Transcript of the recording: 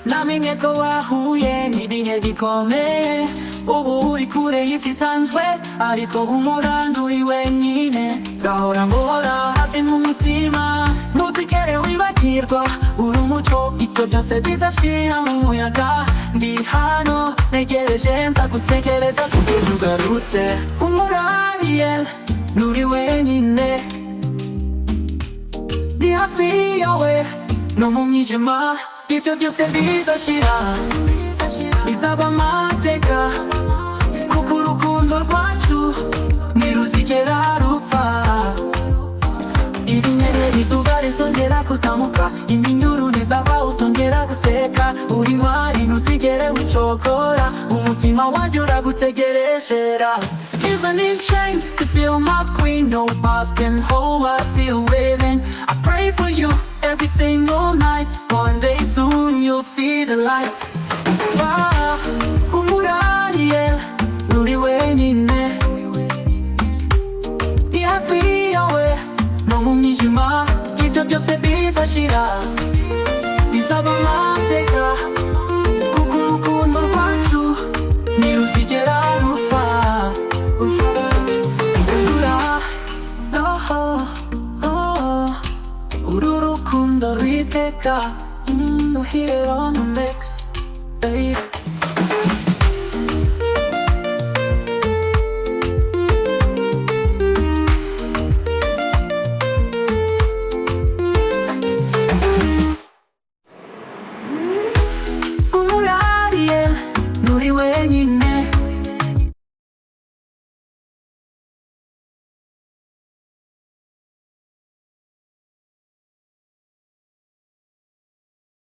nami mwebwe wahuye n'ibihe bikomeye ubu uri kure y'isi isanzwe ariko humura nturi wenyine nzahora nguhora hafi mu mutima ntuzigere wibagirwa uri umuco ibyo byose bizashira mu muyaga ndi hano ntegereje nzagutegereza kugeza ugarutse humura Ariel nturi wenyine ndi hafi yawe no mu mwijima ibyo byose bizashira bizaba amateka kuko urukundo rwacu ntiruzigera rupfa ibinyenyeri izuba rizongera kuzamuka iminyururu izava uzongera guseka uri ntwari ntuzigere gucogora umutima wanjye uragutegereshera Even in chains, you feel my queen No past can hold what I feel within I pray for you every single night One day soon you'll see the light Wow, umurariye, uri wenyine ni hafi yawe no mu mwijima ibyo byose bizashira bizaba amateka kuko urukundo rwacu ntiruzigera rupfa Ura, oh, oh, oh. uru rukundo rwiteka Mm, no hero, no mix, baby.